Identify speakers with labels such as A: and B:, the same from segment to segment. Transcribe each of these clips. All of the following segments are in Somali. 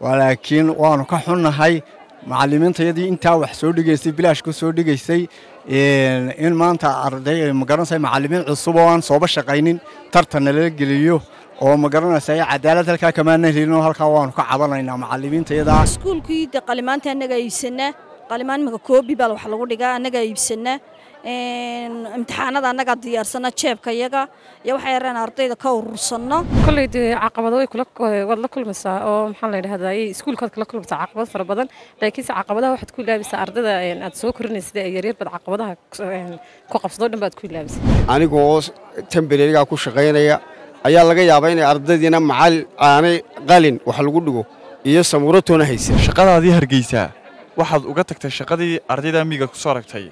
A: laakiin waanu ka xunnahay macallimiintayadii intaa wax soo dhigaysay bilaash ku soo dhigaysay in maanta arday magaranaysa macallimiin cusub oo aan sooba shaqaynin tartanna lala geliyo oo magaranaysa cadaalad halkaa kamaana helin oo halkaa waanu ka cabanaynaa macallimiintayada
B: iskuulkii de qalimaanta annagaa iibsanaa qalimaan imika koobi baa wax lagu dhigaa annagaa iibsanaa imtixaanada annagaa diyaarsana jeebka yaga iyo waxay yareen ardayda ka urursanno
C: kolley dee caqabado way kula waad la kulmaysaa oo maxaa la yidhahdaa iskuulkaad kala kulmaysaa caqabad fara badan laakiinse caqabadaha waxaad ku ilaabisaa ardada aad soo korinaysa ee yaryar baad caqabadaha ku qabsadoo dhan baad ku ilaabisa
D: anigoo tembererigaa ku shaqaynaya ayaa laga yaabaa inay ardaydiina macal aanay qalin wax lagu dhigo iyo samuuratoona haysa
E: shaqadaadii hargeysaa waxaad uga tagtay shaqadii ardayda miyiga ku soo aragtay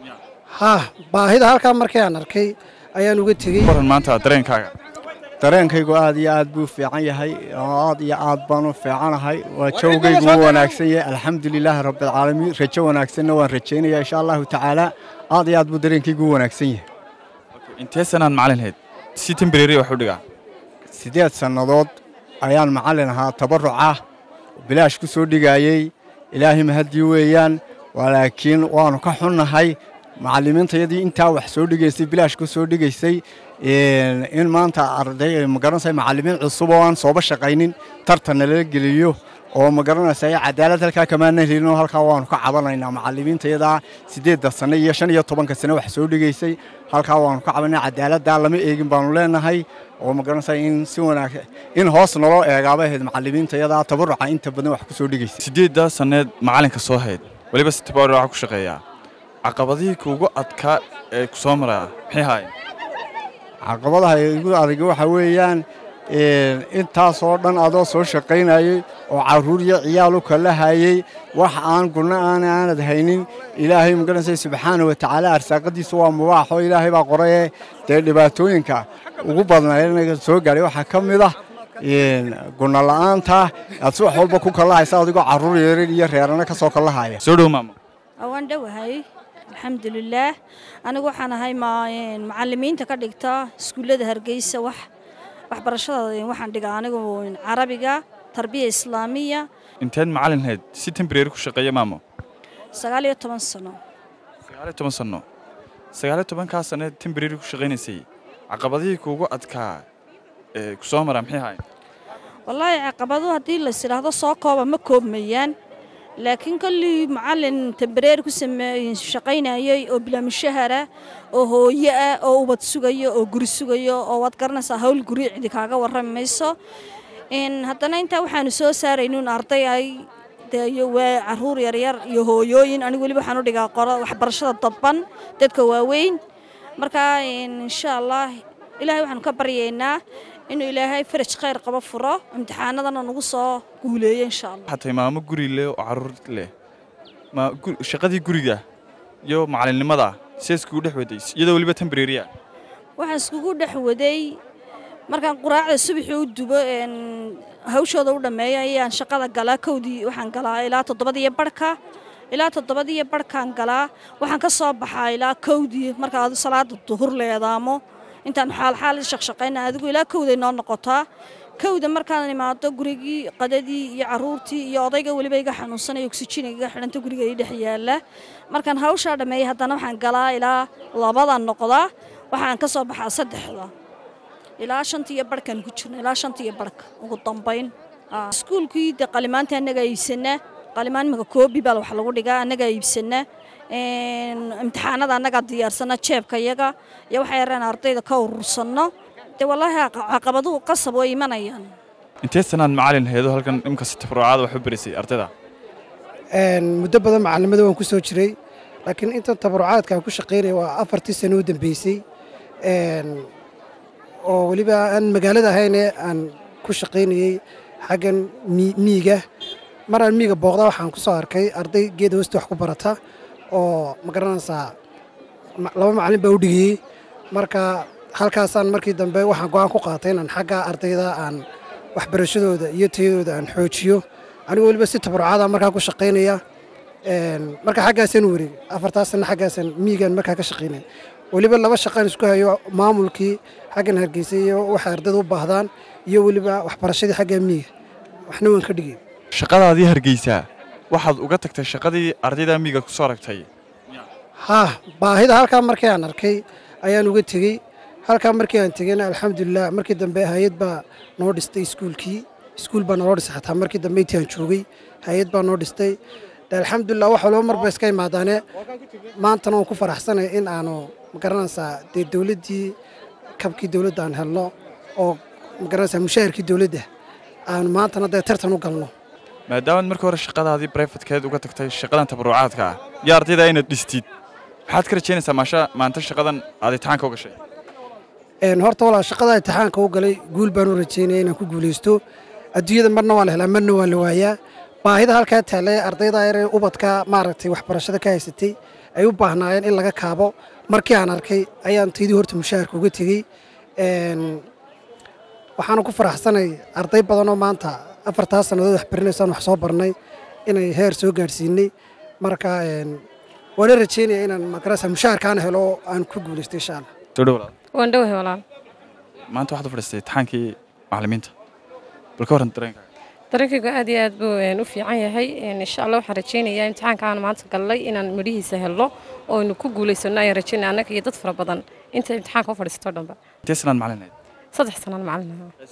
F: haa baahida halkaa markii aan arkay ayaan uga tegey
E: waran maanta dareenkaaga
A: dareenkaygu aad iyo aad buu fiican yahay aad iyo aad baanu fiicanahay waa jawgaygu u wanaagsan yahay alxamdulilaahi rabbialcaalamiin rajo wanaagsanna waan rajaynaya insha allahu tacaala aad iyo aad buu dareenkaygu u wanaagsan yahay
E: intee sanaan macalin hayd si tembreri wax u dhigaa
A: siddeed sannadood ayaan macallin ahaa tabarrucah bilaash ku soo dhigaayey ilaahay mahaddii weeyaan laakiin waanu ka xunnahay macallimiintayadii intaa wax soo dhigaysay bilaash ku soo dhigaysay in maanta arday magaranaysa macallimiin cusub oo aan sooba shaqaynin tartanna lala geliyo oo magaranaysa cadaalad halkaa kamaana helin oo halkaa waanu ka cabanaynaa macallimiintayadaa siddeedda sanne iyo shan iyo tobanka sane wax soo dhigaysay halkaa waanu ka cabanayna cadaaladdaa lama eegin baanu leenahay oo magaranaysa in si wanaagsan in hoos naloo eegaaba ahayd macallimiintayadaa tabarruca inta badan wax ku soo dhigaysay
E: siddeeddaa sanneed macallinka soo hayd weliba si tabarruca ku shaqeeyaa caqabadihii kuugu adkaa ee ku soo maraa maxay haayeen
A: caqabadaha igu adag waxa weeyaan intaasoo dhan adoo soo shaqaynayey oo carruur iyo ciyaal u kala hayey wax aan gurno aan aanad haynin ilaahay magaranaysa subxaana wa tacaala arsaaqadiisa waa mubaaxoo ilaahay baa qorayee dee dhibaatooyinka ugu badnaa soo gaadhay waxaa ka mid ah gurno la'aanta aad si wax walba ku kalahaysa adigoo carruur yarar iyo reerana ka soo kalahaya
E: soo dhow maamo
B: waan dhowahay alxamdulilaah anigu waxaan ahay macallimiinta ka dhigta iskuullada hargeysa wax waxbarashada waxaan dhigaa anigu carabiga tarbiya islaamiya
E: inteed macallin hayd si tembreri ku shaqeeya maamo
B: sagaal iyo toban sano
E: sagaaliyo toban sanno sagaaliyo tobankaa sanneed tembreri ku shaqaynaysay caqabadihii kuugu adkaa ee ku soo maraa maxay haayeen
B: wallaahi caqabado haddii lais idhaahdo soo kooba ma koobmayaan laakiin kollii macallin tembareer ku sameey shaqaynayey oo bilaamishahara oo hooyo ah oo ubad sugayo oo guri sugayo oo waad garanaysaa hawl guri cidi kaaga warrami mayso haddana intaa waxaanu soo saaraynuun arday ay dee waa carruur yaryar iyo hooyooyin anigu weliba waxaan u dhigaa qoro waxbarashada dadban dadka waaweyn marka insha allah ilaahay waxaanu ka baryaynaa inuu ilaahay faraj khayr qabo furo imtixaanadana nagu soo guuleeyo insha allah
E: waxaa tahay maamo guri leh oo carruur leh ma shaqadii guriga iyo macallinnimada see iskugu dhex waday iyadoo weliba tembreriya
B: waxaan iskugu dhex waday markaan quraacda subaxii u dubo hawshooda u dhammeeyo ayaan shaqada galaa kowdii waxaan galaa ilaa toddobadiyo barhka ilaa toddobadiyo barhkaan galaa waxaan ka soo baxaa ilaa kowdii marka adu salaada duhur leedaamo intaan xaalxaal shaqshaqayna adigu ilaa kowday noo noqotaa kowda markaan imaado gurigii qadadii iyo caruurtii iyo odayga weliba iga xanuunsanaya oksijina iga xidhanta guriga ii dhex yaala markaan hawshaa dhammeeyey haddana waxaan galaa ilaa labadan noqdaa waxaan ka soo baxaa saddexda ilaa shantiiyo barhkaan ku jirna ilaa shantiiyo barhka ugu dambayn iskuulkii de qalimaanta annagaa iibsanaa qalimaan imika koobi baa wax lagu dhigaa annagaa iibsanaa imtixaanada annagaa diyaarsana jeebka yaga iyo waxay yareen ardayda ka urursanno dee wallaahi caqabaduhu qasab way imanayaan
E: intee sanaan macallin haydo halkan imka si tabarucaada wax u barisay ardayda
F: muddo badan macallimada waan ku soo jiray laakiin intan tabarucaadka aan ku shaqaynaya waa afartii sano u dambeysay oo weliba aan magaalada ahayne aan ku shaqaynayey xaggan miiga maraan miiga booqda waxaan ku soo arkay arday geeda hoosta wax ku barata oo ma garanaysaa laba macallin baa u dhigayey marka halkaasaan markii dambe waxaan go'aan ku qaatay inaan xagga ardayda aan waxbarashadooda iyo tayadooda aan xoojiyo anigu weliba si tabarucaada markaa ku shaqaynaya marka xaggaasaan u wareegay afartaas sanna xaggaasaan miigaan markaa ka shaqaynaya weliba laba shaqaan isku hayo maamulkii xaggan hargeysa iyo waxay ardayda u baahdaan iyo weliba waxbarashadii xagga miiga waxna waan ka dhigay
E: shaqadaadii hargeysaa waxaad uga tagtay shaqadii ardayda miyiga ku soo aragtay
F: haa baahida halkaa markii aan arkay ayaan uga tegey halkaa markii aan tegeyna alxamdulilah markii dambe hay-ad baa noo dhistay iskuulkii iskuul baa naloo dhisay xataa markii dambe intii aan joogay hay-ad baa noo dhistay de alxamdulilah wax walba marba iska imaadaane maantana waan ku faraxsanay in aanu magaranaysaa dee dowladdii kabkii dowladda aan helno oo magaranaysaa mushaharkii dowladda aanu maantana dee tartan u galno
E: maadaamaad markii hore shaqadaadii brayfatkeed uga tagtay shaqadan tabarucaadka ah iyo ardayda inaad dhistid maxaad ka rajaynaysaa maasha maanta shaqadan aad imtixaanka u gashay
F: Een, horta walaa shaqada imtixaanka u galay guul baan u rajaynaya inaan ku guulaysto adduunyada marna waa la helaa marna waa la waayaa baahida halkaa taallay ardayda yar ee ubadka maaragtay waxbarashada ka haysatay ay u baahnaayeen in laga kaabo markii aan arkay ayaan taydii horta mushaharka uga tegey Een, waxaana ku faraxsanay arday badanoo maanta afartaa sannadood wax barinaysaan wax soo barnay inay heer soo gaadhsiinay marka een, waana rajaynaya inaan magarasa mushaharkaana helo oo aan ku guulaysto insha allah
E: soo dhow walaal
C: waan dhowahay walaal
E: maanta waxaad u fadhiistay imtixaankii macallimiinta bal ka warran dareenka
C: dareenkaygu aad iyo aad buu een, u fiican yahay Een, insha allah waxaan rajaynayaa imtixaanka aan maanta gallay inaan midhihiisa helno oo aynu ku guulaysano ayaan rajaynaya annaga iyo dad fara badan inta imtixaanka u fadhiisto dhanba
E: intee sanaad macallinayd
C: saddex sanaan macalin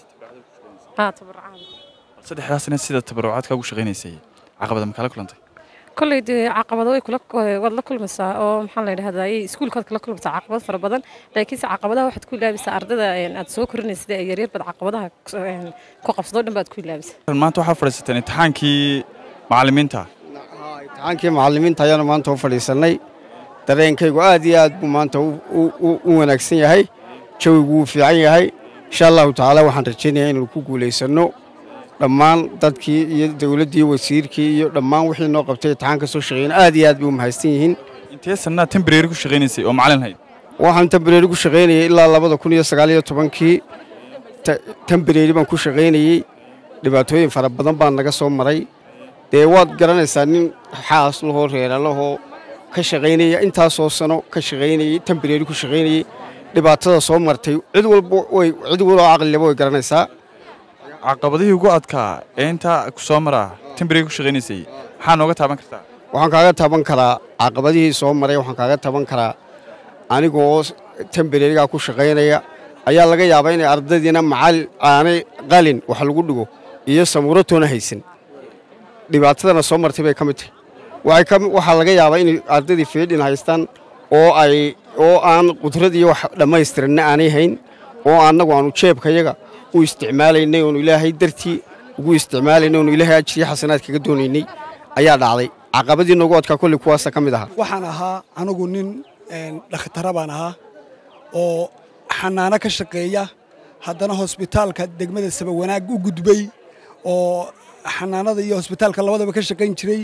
C: haa tabarcaada
E: saddexdaas sanaad sida tabarucaadka ugu shaqaynaysay caqabada ma kala kulantay
C: kolley dee caqabado way kula waad la kulmaysaa oo maxaa la yidhahdaa iskuulkaad kala kulmaysaa caqabad fara badan laakiinse caqabadaha waxaad ku ilaabisaa ardada een, aad soo korinaysa ee yaryar baad caqabadaha een, ku qabsado dhan baad ku ilaabisaa
E: maanta waxaad fadhiisateen imtixaankii macallimiinta
D: imtixaankii macallimiinta ayaanu maanta u fadhiisannay dareenkaygu aad iyo aad buu maanta u- u- u- u wanaagsan yahay jawigu wuu fiican yahay insha allahu tacaala waxaan rajaynayaa inaynu ku guulaysanno dhammaan dadkii iyo dowladdii wasiirkii iyo dhammaan wixii noo qabtay imtixaanka soo shaqeeyeen aad iyo aad bay u mahadsan yihiin
E: intee sanaad tembrary ku shaqaynaysay oo macallin hayd
D: waxaan tembareeri ku shaqaynayay ilaa labada kun iyo sagaal iyo tobankii ta- tembareeri baan ku shaqaynayey dhibaatooyin fara badan baan naga soo maray dee waad garanaysaa nin xaas lahoo reera lahoo ka shaqaynaya intaasoo sano ka shaqaynayey tembareeri ku shaqaynayey dhibaatada soo martay cid walba way cid waloo caqlileba way garanaysaa
E: caqabadihii ugu adkaa ee intaa ku soo maraa tembrary ku shaqaynaysay maxaa nooga taaban kartaa
D: waxaan kaaga taban karaa caqabadihii soo maray waxaan kaaga taban karaa anigoo tembareerigaa ku shaqaynaya ayaa laga yaabaa inay ardaydiina macal aanay qalin wax lagu dhigo iyo samuuratoona haysan dhibaatadana soo martay bay ka mid tahay waxay ka- waxaa laga yaabaa inay ardaydii fiidhin haystaan oo ay oo aan qudrad iyo wax dhammaystiranna aanay hayn oo annagu aanu jeebkayaga u isticmaalaynay oonu ilaahay dartii ugu isticmaalaynay oonu ilaahay ajriyo xasanaad kaga doonaynay ayaa dhacday caqabadii noogu adkaa kolley kuwaasa ka mid ahaa
G: waxaan ahaa anigu nin een, dhakhtara baan ahaa oo xanaano ka shaqeeya haddana hosbitaalka degmada sabawanaag u gudbay oo xanaanada iyo hosbitaalka labadaba ka shaqayn jiray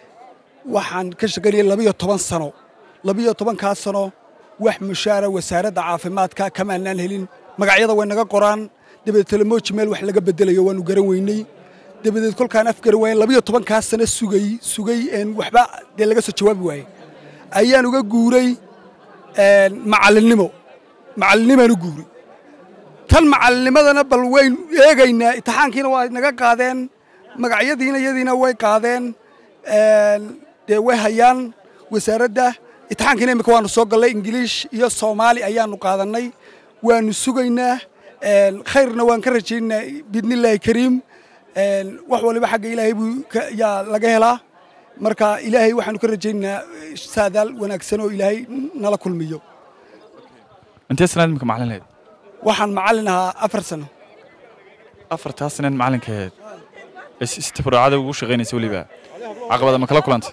G: waxaan ka shaqaynayay labiyo toban sano labiyo tobankaas sano wax mushaara wasaaradda caafimaadka kamaanaan helin magacyada way naga qoraan dabadeed telemoji meel wax laga bedelayo waanu garan weynay dabadeed kolkaan afgaran waayen labiyo tobankaas sano sugay sugay een waxba dee laga soo jawaabi waayey ayaan uga guuray een, macallinnimo macallinimaan u guuray tan macallinimadana bal wayn eegaynaa imtixaankiina waa naga qaadeen magacyadiina iyadiina way qaadeen een, dee way hayaan wasaaradda imtixaankiina imika waanu soo gallay ingiliish iyo soomaali ayaanu qaadannay waanu sugaynaa een, khayrna waan ka rajaynaynaa biidnillaahi kariim een, wax waliba xagga ilaahay buu ka- yaa laga helaa marka ilaahay waxaanu ka rajaynaynaa saadaal wanaagsan oo ilaahay nala kulmiyo
E: intee sanaad imika macallin hayd
G: waxaan macallin ahaa afar sano
E: afartaa sanaad macallinka ahayd ee si si tabarucaada ugu shaqaynaysay weliba caqabada ma kala kulantay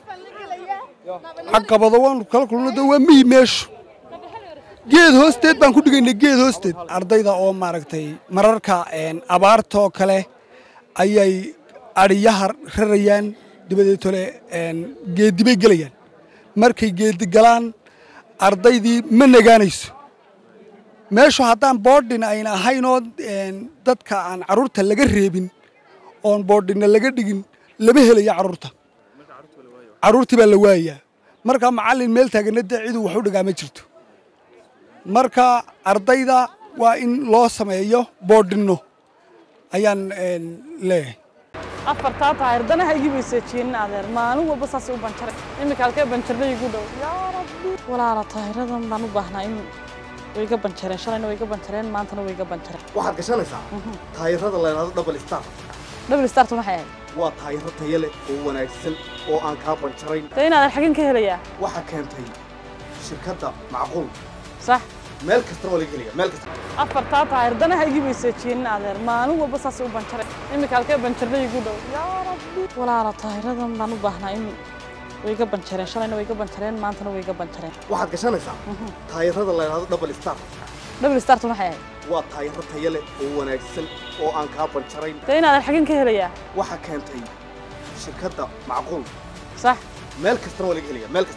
G: caqabado waanu kala kulno de waa miyi meeshu geed hoosteed baan ku dhigaynay geed hoosteed ardayda oo maaragtay mararka een, abaartoo kale ayay adhiyaha rarayaan dabadeetole een, geedi bay gelayaan markay geedi galaan ardaydii ma nagaanayso meeshu haddaan boodhin ayna ahaynoo een, dadka aan carruurta laga reebin oon boodhinna laga dhigin lama helaya carruurta carruurtii baa la waayayaa marka macallin meel taagana dee ciduu wax u dhigaa ma jirto marka ardayda waa in loo sameeyo boodhinno ayaan een, leeyahay
H: afartaa taayir danaha igi bayseejiyeen adeer maalin walba saasay u banjaray iminka halkee banjarnay igu dhow yaa rabbi walaala taayiradan baan u baahnaa in way iga banjareen shalayna way iga banjareen maantana way iga banjareen
I: waxaad gashanaysaa taayirada la yidhahdo double star
H: double startu maxay ahayd
I: waa taayiro tayo leh oo wanaagsan oo aan kaa banjarayn
H: dee in adeer xagin ka helayaa
I: waxaa keentay shirkadda macquul
H: sax
I: meel kastana waa laga helaya meel kasta
H: afartaa taayir danaha igi bayseejiyeen adeer maalin walba saasay u banjareen iminka halkee banjarnay igu dhow yaa rabbi walaala taayiradan baan u baahnaa in way iga banjareen shalayna way iga banjareen maantana way iga banjareen
I: waxaad gashanaysaa taayirada la yidhahdo double star
H: double startu maxay ahayd
I: waa taayiro tayo leh oo wanaagsan oo aan kaa banjarayn
H: dee in adeer xagin ka helayaa
I: waxaa keentay shirkadda macquul
H: sax
I: meel kastana waa laga helaya meel kasta